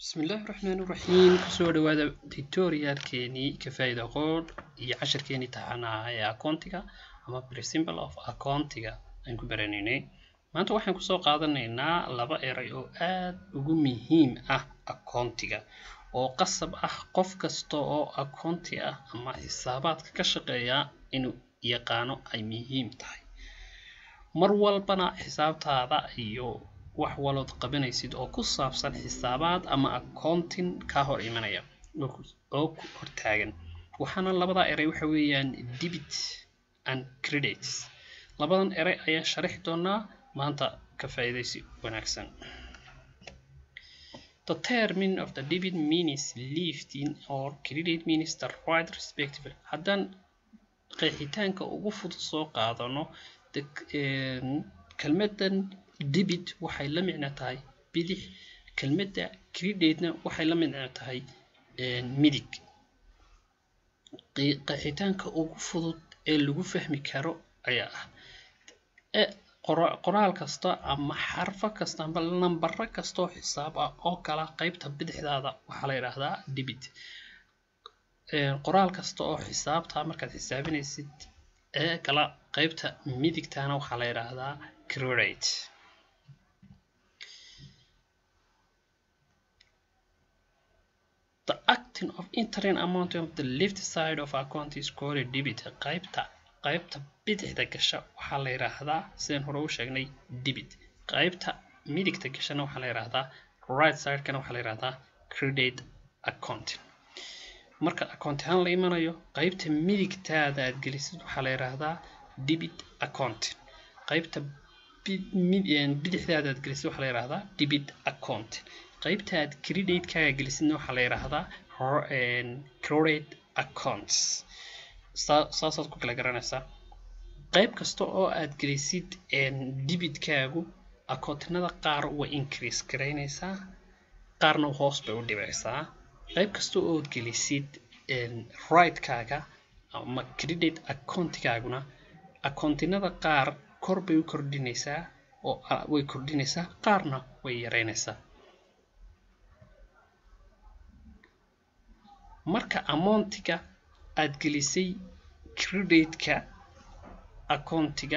bismillaahi raxmaani raxiim kusoo dhawaada tutorialkeenii ka faa'iida qoodh iyo cashirkeenii taxanaha ee akoontiga ama principle of akoontiga aan ku baranaynay maanta waxaan kusoo qaadanaynaa laba eray oo aad ugu muhiim ah akoontiga oo qasab ah qof kasta oo akoonti ah ama xisaabaadka ka shaqeeya inuu yaqaano ay muhiim tahay mar walbana xisaabtaada iyo wax walood qabanaysid oo ku saabsan xisaabaad ama accounting kaa hor imanaya oo ku hortaagan waxaana labadaa eray waxa weeyaan debit and credits labadan eray ayaan sharaxi doonaa maanta ka faa'iidaysi wanaagsan The term of the debit means lifting or credit means the right respective haddaan qeexitaanka ugu fudud soo qaadano kelmadan debit waxay la micno tahay bidix kelmadda creditna waxay la micno tahay midig qeexitaanka ugu fudud ee lagu fahmi karo ayaa ah qoraal kasta ama xarfo kasta ama nambaro kastaoo xisaab ah oo kala qeybta bidixdaada waxaa la yidhaahdaa debit qoraal kasta oo xisaabta markaad xisaabinaysid ee kala qeybta midigtana waxaa la yidhaahdaa credit The acting of entering amount of the left side of account is called a debit. qaybta qaybta bidixda gasha waxaa la yidhaahdaa sidaan hore u sheegnay debit qaybta midigta gashana waxaa la yidhaahdaa right sidekana waxaa la yidhaahdaa credit accounting marka account ahaan la imanayo qaybta midigtaada aad gelisid waxaa la yidhaahdaa debit accounting qaybta bidixdaada aad gelisid waxaa la yidhaahdaa debit accounting qaybta aad credit-kaaga gelisidna waxaa la yidhaahdaa credit accounts saasaad ku kala garanaysaa qayb kasta oo aad gelisid debitkaagu accountinada qaar way increase garaynaysaa qaarna hoos bay u dhibeysaa qayb kasta oo gelisid right-kaaga ama credit accountigaaguna accountinada qaar kor bay u kordhinaysaa oo way kordhinaysaa qaarna way yareynaysaa marka amountiga aad gelisay credit-ka accountiga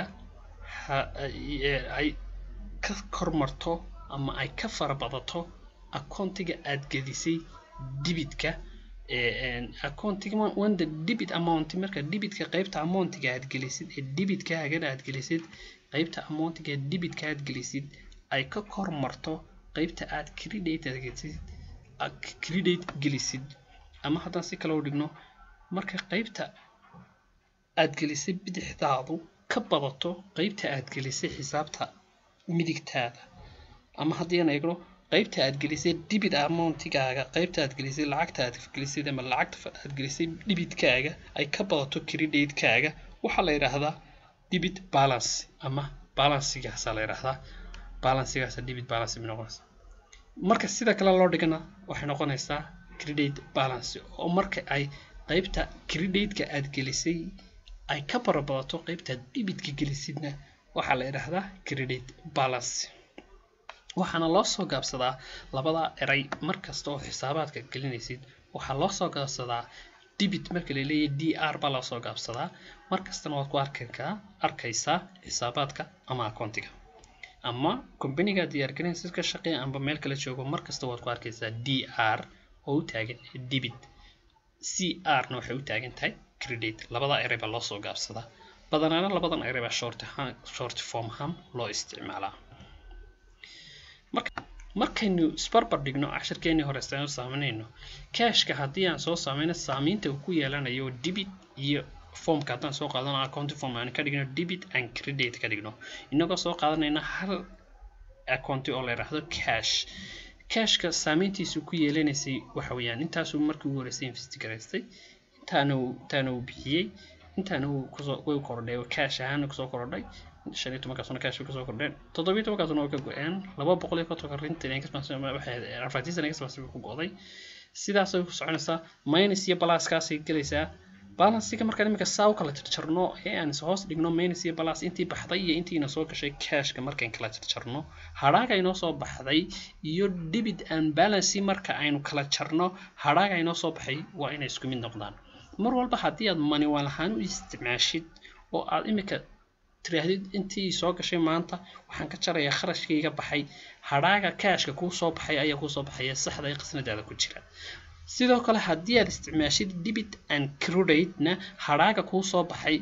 ay ka kormarto ama ay ka farabadato accountiga aad gelisay debitka accountiga wanda debit amount marka debitka qaybta amountiga aad gelisid ee debitkaagana aad gelisid qaybta amountiga ee debitka aad gelisid ay ka kormarto qaybta aad credit aad gelisid credit gelisid ama haddaan si kale u dhigno marka qaybta aad gelisay bidixdaadu ka badato qaybta aad gelisay xisaabta midigtaada ama haddii aan eegno qaybta aad gelisay debit amountigaaga qaybta aad gelisay lacagta aad gelisay ama lacagta aad gelisay debitkaaga ay ka badato credit-kaaga waxaa la yidhaahdaa debit balance ama balansigaasaa la yidhaahdaa balansigaasa debit balance bay noqonaysaa marka sida kale loo dhigana waxay noqonaysaa credit balance oo marka ay qaybta credit-ka aad gelisay ay ka barabadato qaybta debitka gelisidna waxaa la yidhaahdaa credit balance waxaana loo soo gaabsadaa labada eray markasta oo xisaabaadka gelinaysid waxaa loo soo gaabsadaa debit marka la leeyahay d r baa loo soo gaabsadaa markastana waad ku arkaa arkaysaa xisaabaadka ama akoontiga ama companiga diyaargelinaysa ka shaqeeya amba meel kala joogo markasta waad ku arkaysaa d r oo u taagan debit c r na waxay u taagan tahay credit labada eray baa loo soo gaabsadaa badanaana labadan eray baa short short form ham loo isticmaalaa markaynu isbarbar dhigno cashirkeenii hore istaan saameynayno cashka haddii aan soo saameyno saamaynta uu ku yeelanayo debit iyo formka haddaan soo qaadano account form aan ka dhigno debit and credit ka dhigno inagoo soo qaadanayna hal accounti oo la yidhaahdo cash cashka saameyntiisu ku yeelanaysay waxa weeyaan intaasuu markii ugu horeysay investigaraystay intaana uu intaana uu bixiyey intaana uu kusoo way kordhay cash ahaana kusoo kordhay shan iyo tobankaasuna cash bay kusoo kordheen toddobiyo tobankaasuna way ka go-een laba boqol iyo kontonka rintan waxay afartiisan express bay ku go-day sidaasay ku soconaysaa minus iyo balaaskaasay gelaysaa balansiga markaan iminka saa u kala jarjarno ee aan hoos dhigno minus iyo balas intii baxday iyo intiina soo gashay cashka markaan kala jarjarno hadhaaga inoo soo baxday iyo debit and balancy marka aynu kala jarno hadhaaga inoo soo baxay waa inay isku mid noqdaan mar walba haddii aad manual ahaan u isticmaashid oo aad iminka tiraahdid intii soo gashay maanta waxaan ka jarayaa kharashkayga baxay hadhaaga cashka kuu soo baxay ayaa kuu soo baxaya saxda ee qasnadaada ku jira sidoo kale haddii aad isticmaashid debit and credit-na hadhaaga kuu soo baxay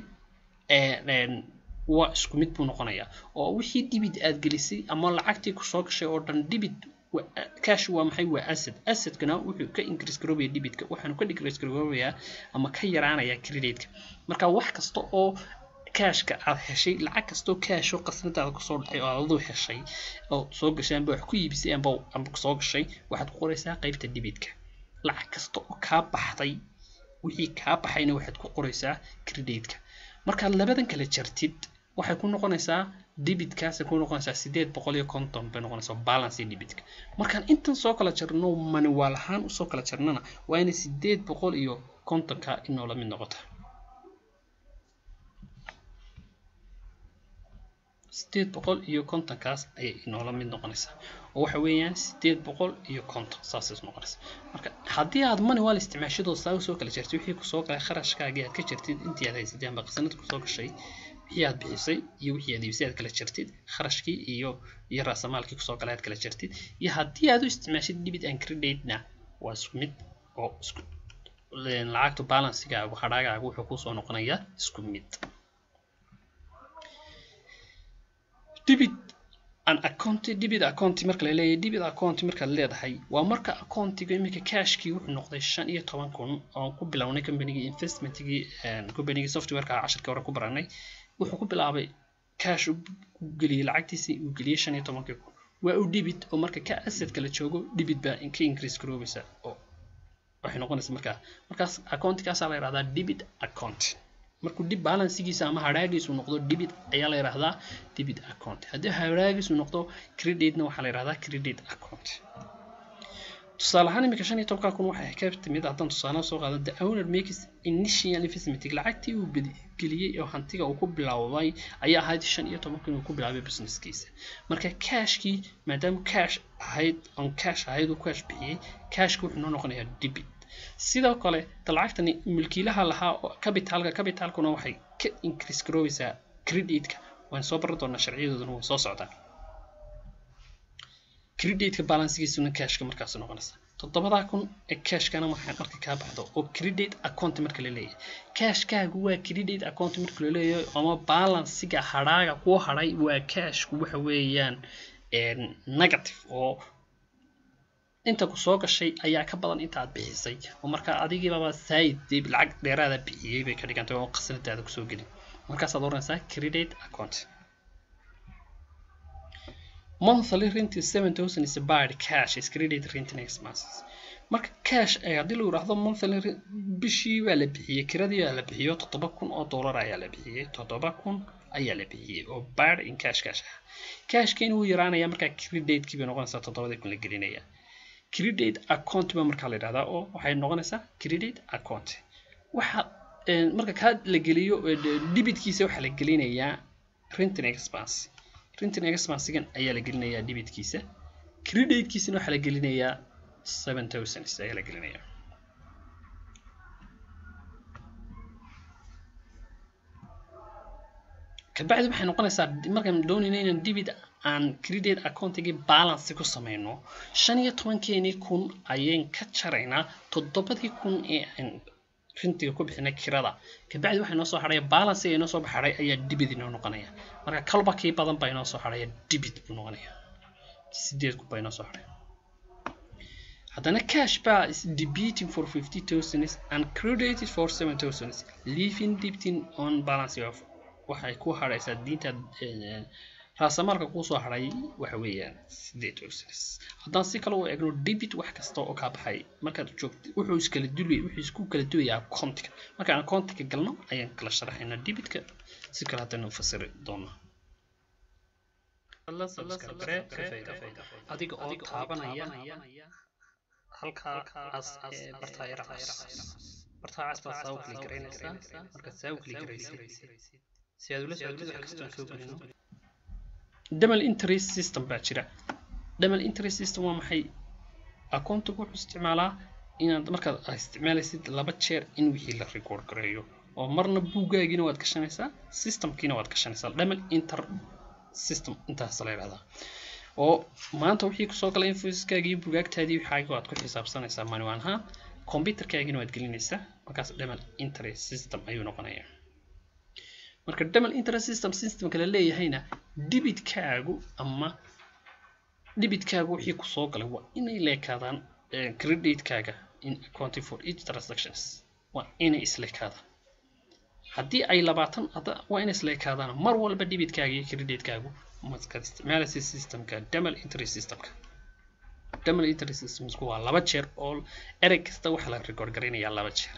waa isku mid buu noqonayaa oo wixii debit aad gelisay ama lacagtii kusoo gashay oo dhan debit cash waa maxay waa asset assetkana wuxuu ka increase garoobaya debitka waxaanu ka decrease garoobayaa ama ka yaraanayaa credit-ka marka wax kasta oo cashka aad heshay lacag kastoo cash oo qasnadaada kusoo dhacay oo aad aduu heshay oo soo gashay amba wax ku iibisay amba amba kusoo gashay waxaad ku qoraysaa qaybta debitka lacag kasta oo kaa baxday wixii kaa baxayna waxaad ku qoraysaa credit-ka markaad labadan kala jartid waxay ku noqonaysaa debitkaasay ku noqonaysaa sideed boqol iyo konton bay noqonaysaa balance debitka markaan intan soo kala jarno manual ahaan usoo kala jarnana waa inay sideed boqol iyo kontonka inoola mid noqota sideed boqol iyo kontonkaas ayay inoola mid noqonaysaa oo waxa weeyaan sideed boqol iyo konton saasay noqonaysaa marka haddii aad manual isticmaashadoo saa usoo kala jartid wixii kusoo galay kharashkaagii aad ka jartid intii aad haysatay amba qasanad kusoo gashay wixii aad bixisay iyo wixii aad iibisay aad kala jartid kharashkii iyo iyo raasamaalkii kusoo galay aad kala jartid iyo haddii aad u isticmaashid debit and credit-na waa isku mid oo isku lacagta balancigaagu hadhaagaagu wuxuu kusoo noqonayaa isku mid debit an account debit account marka la leeyahay debit account markaad leedahay waa marka accountiga iminka cashkii wuxuu noqday shan iyo toban kun oo ku bilownay combanygii investmentigii combanygii softwareka casharkii hore ku baranay wuxuu ku bilaabay cash u geliyey lacagtiisii uu geliyey shan iyo tobankii kun waa u debit oo marka ka assetka la joogo debit baa ka increase garoobaysa oo waxay noqonaysa markaa markaas accountigaasaa la yidhahdaa debit account markuu dib balansigiisa ama hadhaagiisu noqdo debit ayaa la yidhahdaa debit account haddii hadhaagiisu noqdo creditna waxaa la yidhahdaa credit account tusaale ahaan iminka shan iyo tobanka kun waxay ka timid haddaan tusaale soo qaado the owner makes initial investment lacagtii uu geliyey oo hantiga uu ku bilowday ayaa ahayd shan iyo toban kun uu ku bilaabay businesskiisa marka cashkii maadaama cash ahayd on cash ahayd uu cash bixiyey cashki wuxuu noo noqonayaa debit sidoo kale lacagtani milkiilaha lahaa oo capitalka capitalkuna waxay ka increase garoobaysaa creditka waan soo baran doonaa sharciyadooduna way soo socdaan creditka balancegiisuna cashka markaas noqonaysa toddobadaa kun ee cashkana waxay marka kaa baxdo oo credit account marka la leeyahay cashkaagu waa credit account marka la leeyahay ama balancega hadhaaga kuu hadhay waa cashku waxa weeyaan negative oo inta ku soo gashay ayaa ka badan inta aad bixisay oo markaa adigiibaba said dib lacag dheeraada bixiyey bay ka dhigantay oo qasnadaada kusoo gelin markaasaad oranaysaa credit account monthly rent is seven thousand is bad cash is credit renting expenses marka cash ay haddii lagu yidhaahdo monthly bishii waa la bixiyey kiradii waa la bixiyo toddoba kun oo dollar ayaa la bixiyey toddoba kun ayaa la bixiyey oo bad in cash cash ah cashkiina wuu yaraanaya markaa creditkii bay noqonaysaa toddobadii kun la gelinaya credit account ba markaa la yidhahdaa oo waxay noqonaysaa credit account waxa marka kaa la geliyo debitkiisa waxaa la gelinayaa renting expense renting expensigan ayaa la gelinayaa debitkiisa creditkiisana waxaa la gelinayaa seven thousand ayaa la gelinayaa kabacdi waxay noqonaysaa markaan doonayna inaan debit aan credit accountigii balance ku sameyno shan iyo tobankeenii kun ayaan ka jaraynaa toddobadii kun ee aan rintiga ku bixinay kirada kabacdi waxaa inoo soo hadhaya balance ee inoo soo baxadhay ayaa debit inoo noqonaya marka kalba kii badan baa inoo soo hadhaya debit buu noqonaya sideed kun baa inoo soo hadhaya haddana cash baa is debiting for fifty thousand and credited for seven thousand leaving debiting on balance of waxay ku hadhaysaa diinta raasamaalka kuusoo hadhay waxa weeyaan sideed thousand haddaan si kale u eegno debit wax kasta oo kaa baxay markaad joogto wuxuu iskala dulay wuxuu isku kala duwayaa accountiga markaan accountiga galno ayaan kala sharaxaynaa debitka si kale haddana fasiri doonaa adiga oo taabanaya halkaa as bartaayaraas bartaa cas baad saa u kili garaynaysaa markaad saa u kili garaysid si aad ula socotid wax kastoon soo gelino double interest system baa jira double interest system waa maxay akoontigu wuxuu isticmaalaa inaad markaad isticmaalaysid laba jeer in wixii la record gareeyo oo marna buuggaagiina waad gashanaysaa systemkiina waad gashanaysaa double inter system intaas la yidhahdaa oo maanta wixii kusoo galay infoyskaagii iyo bugaagtaadii waxaaga waad ku xisaabsanaysaa manual ahaan computerkaagina waad gelinaysaa markaas double interest system ayuu noqonayaa marka double interest system systemka la leeyahayna debitkaagu ama debitkaagu wixii kusoo galay waa inay leekaadaan creditkaaga in accounting for each transactions waa inay isleekaadaan haddii ay labaatan waa inay isleekaadaan mar walba debitkaaga iyo creditkaagu markaad isticmaalaysa systemka double interest systemka double interest systemsku waa laba jeer oo erey kasta waxaa la record garaynayaa laba jeer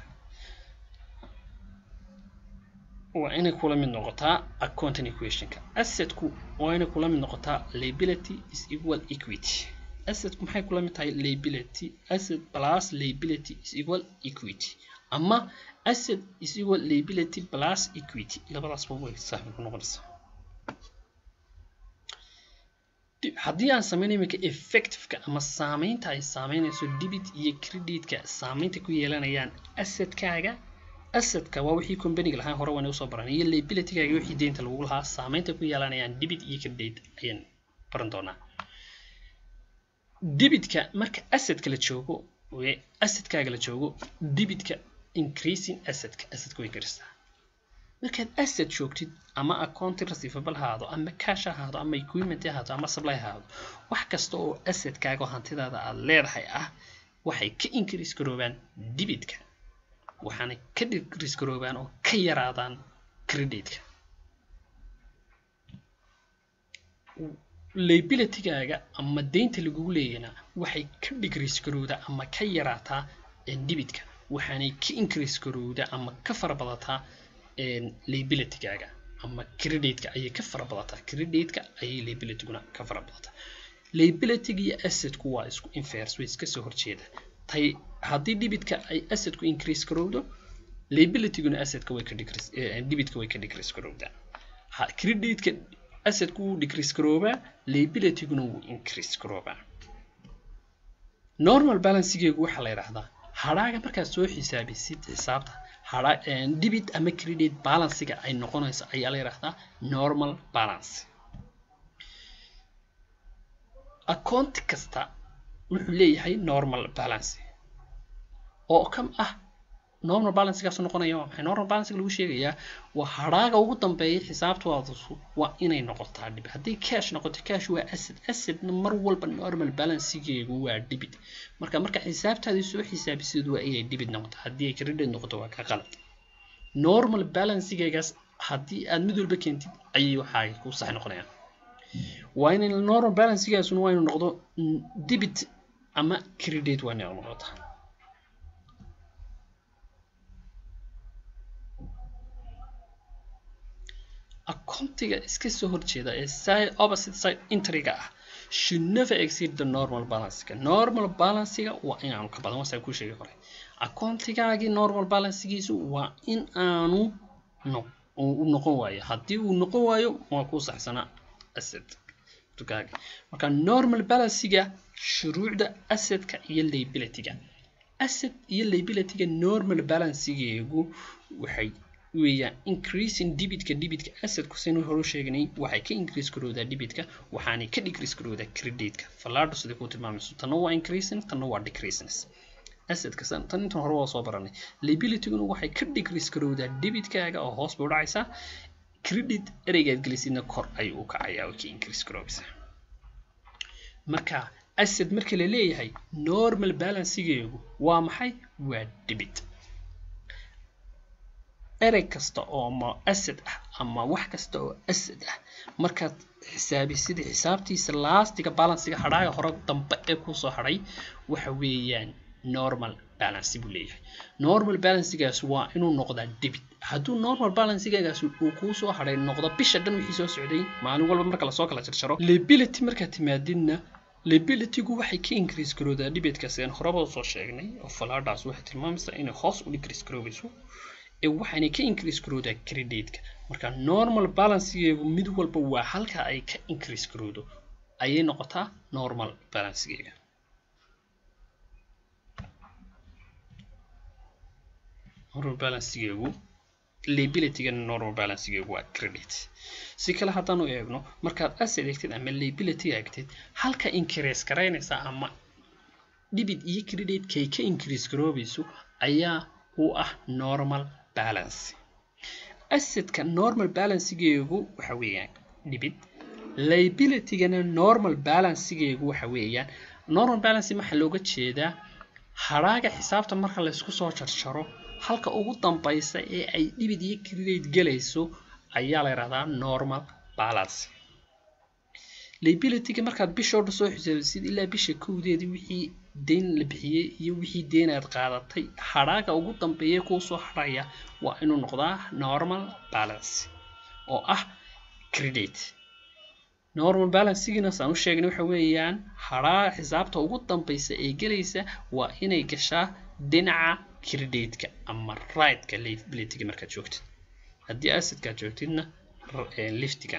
waa inay kula mid noqotaa accounting equationka assetku waa inay kula mid noqotaa liability is equal equity assetku maxay kula mid tahay liability asset plus liability is equal equity ama asset is equal liability plus equity labadaasba way saaxiib ku noqonaysaa haddii aan sameyn iminka effectiveka ama saameynta ay saameynayso debit iyo creditka saameynta ku yeelanayaan assetkaaga assetka waa wixii companiga lahaan hore waan usoo baran iyo liabilitygaaga wixii deynta lagu lahaa saameynta ku yeelanayaan debit iyo credit ayaan baran doonaa debitka marka assetka la joogo assetkaaga la joogo debitka increasing assetka assetka way karisaa markaad asset joogtid ama accounting receivable ahaado ama cash ahaado ama equipment ahaado ama supply ahaado wax kasta oo assetkaaga oo hantidaada aad leedahay ah waxay ka increase garoobaan debitka waxaanay ka decrease garoobaan oo ka yaraadaan creditka liabilitygaaga ama deynta lagugu leeyana waxay ka decrease garowdaa ama ka yaraataa debitka waxaanay ka increase garowdaa ama ka farabadataa liabilitygaaga ama creditka ayay ka farabadataa creditka ayay liabilityguna ka farabadataa liabilityga iyo assetku waa isku inverse way iska soo horjeeda tay haddii debitka ay assetku increase garowdo liabilityguna assetka way ka decrease debitka way ka decrease garowdaa creditka assetku wuu decrease garoobaa liabilityguna wuu increase garoobaa normal balancegeegu waxaa la yidhaahdaa hadhaaga markaad soo xisaabisid xisaabta debit ama credit balancega ay noqonayso ayaa la yidhaahdaa normal balance accounti kasta wuxuu leeyahay normal balance oo kam ah normal balancegaas noqonaya waa maxay normal balancega lagu sheegayaa waa hadhaaga ugu dambeeya xisaabtoodasu waa inay noqotaa dhibit haddii cash noqoto cash waa asset assetna mar walba normal balancegeegu waa debit marka marka xisaabtaadii soo xisaabisid waa inay debit noqoto haddii ay credit noqoto waa ka qalad normal balancegeegaas haddii aad mid walba keentid ayay waxaa ku sax noqonayaan waa inay normal balancegaasuna waa inuu noqdo debit ama credit waa inay noqotaa accountiga iska soo horjeeda ee side opposite side entryga ah should never exceed the normal balancega normal balancega waa inaanu ka badan wasaa kuu sheegay hore accountigaagii normal balancegiisu waa in aanu no u noqon waayo haddii uu noqon waayo waa kuu saxsanaa asset tukaaga marka normal balancega shuruucda assetka iyo liabilityga asset iyo liabilityga normal balancegeegu waxay weeyaan increasing debitka debitka assetku sinu hore sheegnay waxay ka increase garowdaa debitka waxaanay ka decrease garowdaa creditka fallaadho sida kuu tilmaamayso tanna waa increasing tanna waa decreasing assetka tan intan hore waa soo baranay liabilityguna waxay ka decrease garowdaa debitkaaga oo hoos bay u dhacaysaa credit ereygaad gelisidna kor ayuu u kacayaa oo ka increase garoobaysaa marka asset marka la leeyahay normal balancegeegu waa maxay waa debit erey kasta oo ma asset ah ama wax kasta oo asset ah markaad xisaabisid xisaabtiisa laastiga balancega hadhaaga hore dambe ee kusoo hadhay waxa weeyaan normal balance buu leeyahay normal balancegaas waa inuu noqdaa debit hadduu normal balancegaas uu kuusoo hadhay noqdo bisha dhan wixii soo socday maalin walba marka lasoo kala jarjaro liability markaad timaadidna liabilitygu waxay ka increase garoodaa dhibeedkaasi aan horeba usoo sheegnay oo falaadhaas waxay tilmaamaysaa inay hoos u decrease garoobayso ee waxaanay ka increase garoodaa crediteka marka normal balancegeegu mid walba waa halka ay ka increase garoodo ayay noqotaa normal balancegeega normal balancegeegu liabilitygana normal balancegeegu waa credit si kale haddaanu eegno markaad asset eegtid ama liability eegtid halka increase garaynaysa ama dhibid iyo credit kay ka increase garoobayso ayaa u ah normal balance assetka normal balancegeegu waxa weeyaan dhibid liabilitygana normal balancegeegu waxa weeyaan normal balance waxaa looga jeedaa hadhaaga xisaabta marka laysku soo jarjaro halka ugu dambaysa ee ay dhibid iyo credit gelayso ayaa la yidhahdaa normal balance liabilityga markaad bishoo dhan soo xisaabisid ilaa bisha kowdeedii wixii deyn la bixiyey iyo wixii deyn aad qaadatay hadhaaga ugu dambeeya kuu soo hadhaya waa inuu noqdaa normal balance oo ah credit normal balancegiina saan u sheegnay waxa weeyaan hadhaa xisaabta ugu dambaysa ee gelaysa waa inay gashaa dhinaca creditka ama rightka liabilityga markaad joogtid haddii assetkaad joogtidna liftiga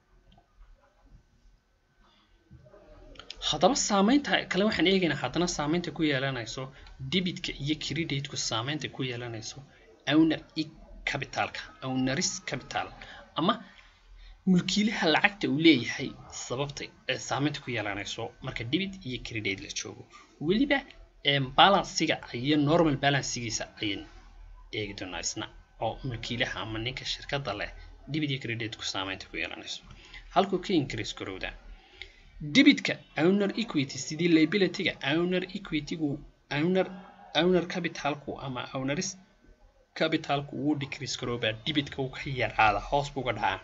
haddaba saameynta kale waxaan eegaynaa haddana saameynta ku yeelanayso debitka iyo creditku saameynta ku yeelanayso owner e capitalka owneris capital ama mulkiilaha lacagta uu leeyahay sababta saameynta ku yeelanayso marka debit iyo credit la joogo weliba balansiga iyo normal balancegiisa ayaan eegi doonaa isna oo mulkiilaha ama ninka shirkadda leh debit iyo creditku saameynta ku yeelanayso halkuu ka increase garowdaa debitka owner equity sidii liabilityga owner equitygu owner owner capitalku ama owneris capitalku wuu decrease garoobaa debitka uu ka yaraada hoos buu ga dhacaa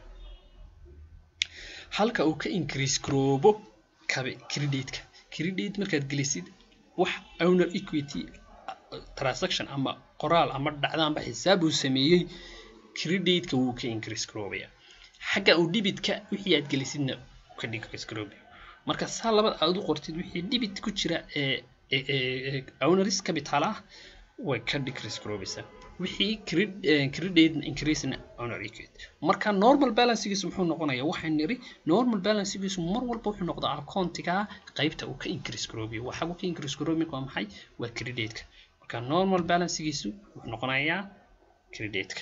halka uu ka increase garoobo creditka credit markaad gelisid wax owner equity transaction ama qoraal ama dhacda amba xisaab uu sameeyey creditka wuu ka increase garoobaya xagga uu debitka wixii aad gelisidna ka decrease garoobaya marka saa labada aad u qortid wixii debit ku jira ee owneris capital ah way ka decrease garoobaysaa wixii credit increasena owner equity marka normal balancegiisu muxuu noqonayaa waxaan niri normal balancegiisu mar walba wuxuu noqdaa accountiga qaybta uu ka increase garoobayo waa xagu ka increase garoobay waa maxay waa creditka marka normal balancegiisu wuxuu noqonayaa creditka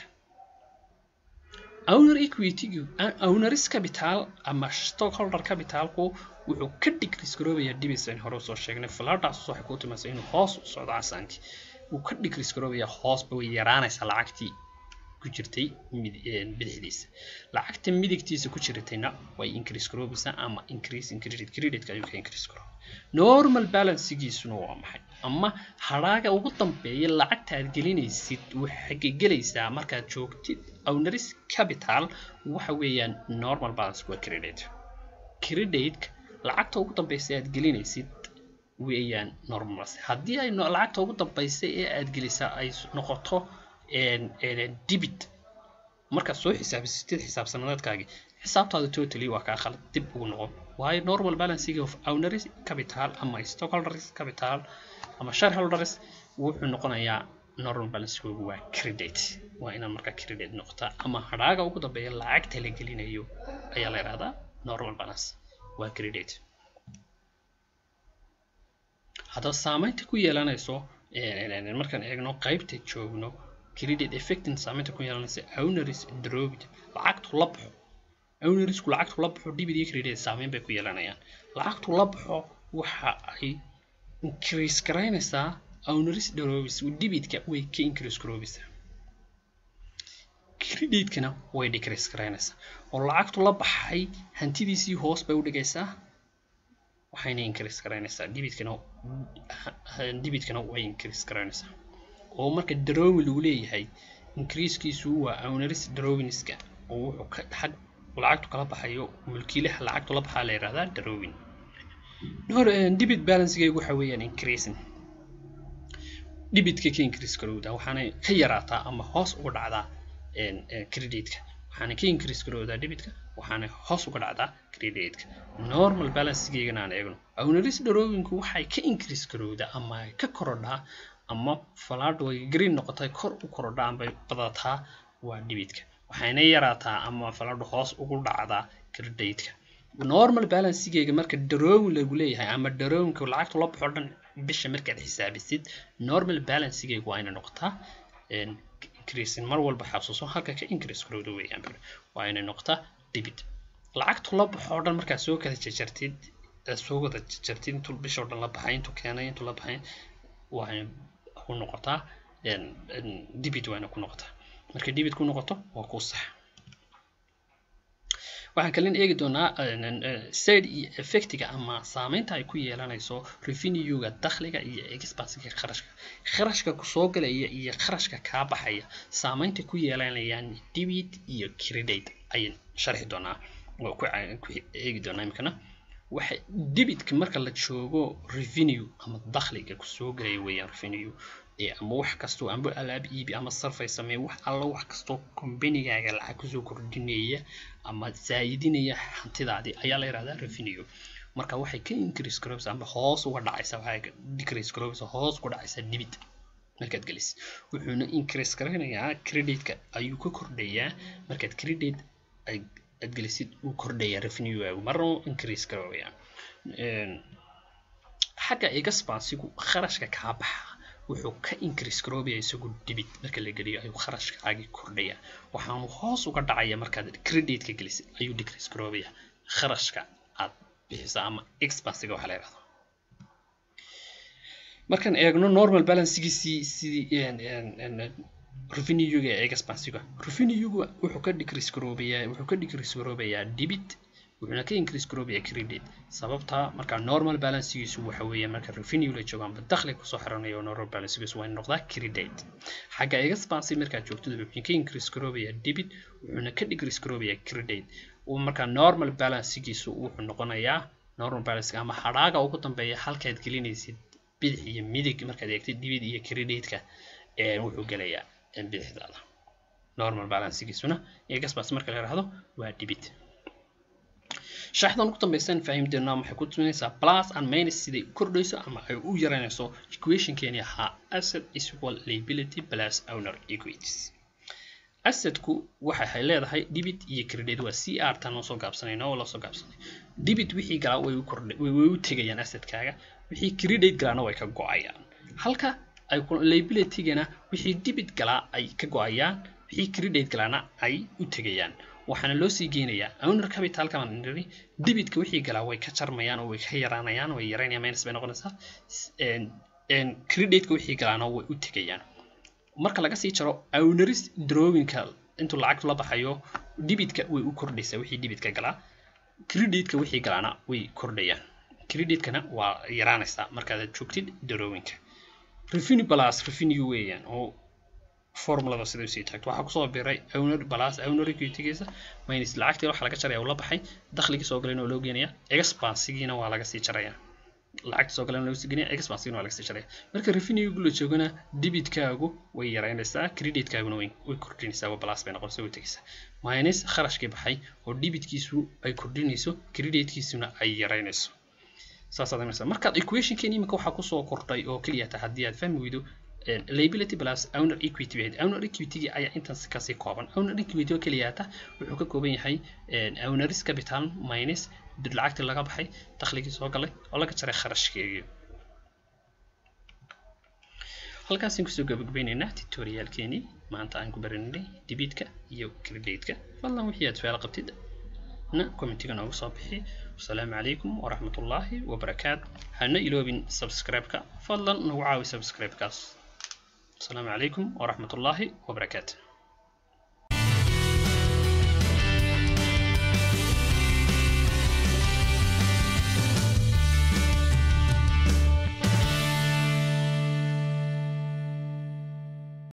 owner equity owneris capital ama stockholder capitalku wuxuu ka decrease garoobayaa dibis aan hore usoo sheegnay falaadhaas waxay ku timaasa inuu hoos u socdo casaankii wuu ka decrease garoobayaa hoosba way yaraanaysaa lacagtii ku jirtay bidixdiisa lacagta midigtiisa ku jiratayna way increase garoobaysaa ama increase in credit creditka ayuu ka increase garooba normal balancegiisuna waa maxay ama hadhaaga ugu dambeeya lacagta aad gelinaysid waxay gelaysaa markaad joogtid owneris capital waxa weeyaan normal balance waa credit creditka lacagta ugu dambaysa aad gelinaysid weeyaan normal haddii ay lacagta ugu dambaysa ee aad gelisaa ay noqoto debit markaad soo xisaabisatid xisaab sanadeedkaagii xisaabtaada totally waa kaa khalad dib ugu noqon waayo normal balancing of owneris capital ama stockholders capital ama shareholders wuxuu noqonayaa normal balancegoogu waa credit waa inaad markaa credit noqotaa ama hadhaaga ugu dambeeya lacagta la gelinayo ayaa la yidhahdaa normal balance waa credit haddaba saameynta ku yeelanayso markaan eegno qaybta joogno credit effectin saameynta ku yeelanaysa owneris drovit lacagtu la baxo ownerisku lacagtu la baxo debit iyo credit saameyn bay ku yeelanayaan lacagtu la baxo waxa ay increase garaynaysaa owneris drovis debitka way ka increase garoobaysaa creditkana way decrease garaynaysaa oo lacagtu la baxay hantidiisii hoos bay u dhigaysaa waxayna increase garaynaysaa debitkana debitkana way increase garaynaysaa oo marka drawing lagu leeyahay increasekiisu waa owneris drawingska oo wuxuu ka xag lacagtu kala baxayo mulkiilaha lacagtu la baxaa la yidhahdaa drawing debit balancegaygu waxa weeyaan increasing debitka ka increase garowdaa waxaana ka yaraataa ama hoos uga dhacdaa creditka waxaana ka increase garowdaa debitka waxaana hoos uga dhacdaa credit-ka normal balancegeygana aan eegno owneris drawingku waxay ka increase garowdaa ama ay ka korodhaa ama falaadhu ay green noqotay kor u korodhaa ama ay badataa waa dhibitka waxayna yaraataa ama falaadhu hoos ugu dhacdaa credit-ka normal balancegeyga marka drawing lagu leeyahay ama drawingka lacagta la baxo dhan bisha markaad xisaabisid normal balancegeyga waa inay noqotaa increasing mar walba xasuuso halka ka increase garowda weeyaan waa inay noqotaa debit lacagtu la baxo dhan markaad soo kala jajartid soo wada jajartid intuu bisha oo dhan la baxay intuu keenay intuu la baxay waa ku noqotaa debit waa inay ku noqotaa markay debit ku noqoto waa ku sax waxaan kalin eegi doonaa side iyo effectiga ama saameynta ay ku yeelanayso revenue-ga dakhliga iyo expensiga kharashka kharashka kusoo galaya iyo kharashka kaa baxaya saameynta ku yeelanayaan debit iyo credit ayaan sharxi doonaa oo ku eegi doonaa imikana waxa debitka marka la joogo revenue ama dakhliga kusoo galaya weeyaan revenue ama wax kastoo amba alaab iibi ama sarfay samee wax alla wax kastoo kombanigaaga lacag kusoo kordhinaya ama zaayidinaya hantidaadii ayaa la yihahdaa revenue marka waxay ka increase garowsa ama hoos uga dhacaysa waxay decrease garowsa hoos uga dhacaysa debit markaad gelis wuxuuna increase garanayaa creditka ayuu ka kordhayaa markaad credit aad gelisid uu kordhayaa revenue-gaagu marna increase garowaya xagga expansigu kharashka kaa baxa wuxuu ka increase garoobaya isagu debit marka la geliyo ayuu kharashkaagii kordhaya waxaanu hoos uga dhacaya markaad creditka gelisid ayuu decrease garoobaya kharashka aad bixisa ama expansiga waxa la yidhahdo markaan eegno normal balancegiisii sidii revenue-ga ee expansiga revenue-ga wuxuu ka decrease garoobayaa wuxuu ka decrease garoobayaa debit wuxuuna ka increase garoobayaa credit sababta marka normal balancegiisu waxa weeye marka revenue la joogo amba dakhli kusoo xiranayo normal balancegiisu waa noqdaa credit xagga expansive markaad joogtid wuxuu ka increase garoobayaa debit wuxuuna ka decrease garoobayaa credit marka normal balancegiisu wuxuu noqonayaa normal balance ama hadhaaga ugu dambeeya halkaad gelinaysid bidix iyo midig markaad eegtid debit iyo creditka wuxuu gelayaa bidixdaada normal balancegiisuna expansive marka la yidhaahdo waa debit shaxdan ugu dambaysan fahimdeena waxay ku tusinaysaa plus and minus siday u kordhayso ama ay u yaraynayso equationkeeni ahaa asset is equal liability plus owner equities assetku waxay leedahay debit iyo credit waa c r tan oo soo gaabsanayna oo lasoo gaabsanay debit wixii galaa way u kordhay way u tegayaan assetkaaga wixii credit galaana way ka go-ayaan halka ay liabilitygana wixii debit galaa ay ka go-ayaan wixii credit galaana ay u tegayaan waxaana loo sii geynayaa owner capitalka baan niri debitka wixii galaa way ka jarmayaan oo way ka yaraanayaan way yaraynayaan minus bay noqonaysaa creditka wixii galaana way u tegayaan marka laga sii jaro owneris drawingka intuu lacagtu la baxayo debitka way u kordhaysaa wixii debitka galaa creditka wixii galaana way kordhayaan creditkana waa yaraanaysaa markaad joogtid drawingka revenue plus revenue weeyaan oo formulada sida usii taagto waxaa kusoo biray owner plus owner equity-giisa minus lacagtii waxa laga jaraya uu la baxay dakhligii soo galayna waa loo geenaya expansigiina waa laga sii jaraya lacagtii soo galayna laga sii geenaya expansigiina waa laga sii jaraya marka revenue la joogana debitkaagu way yaraynaysaa creditkaaguna way way kordhinaysaa waa plus bay noqonaysaa way tegaysaa minus kharashkii baxay oo debitkiisu ay kordhinayso creditkiisuna ay yaraynayso saasaad imanaysaa markaad equationkeeni imika waxaa kusoo kordhay oo keliya ta haddii aad fahmi weydo liability plus owner equity bahayd owner equity ayaa intaas kasii kooban owner equity oo keliyaata wuxuu ka kooban yahay owneris capital minus lacagtii laga baxay dakhligii soo galay oo laga jaray kharashkeegii halkaasaan kusoo gabagabaynaynaa tutorialkeenii maanta aan ku baranay debitka iyo creditka fadlan wixii aad su-aal qabtid na commentiga noogu soo bixi wasalaamu calaykum waraxmatullaahi wabarakaatu hana iloobin subscribe-ka fadlan nagu caawi subscribe-kaas السلام عليكم ورحمة الله وبركاته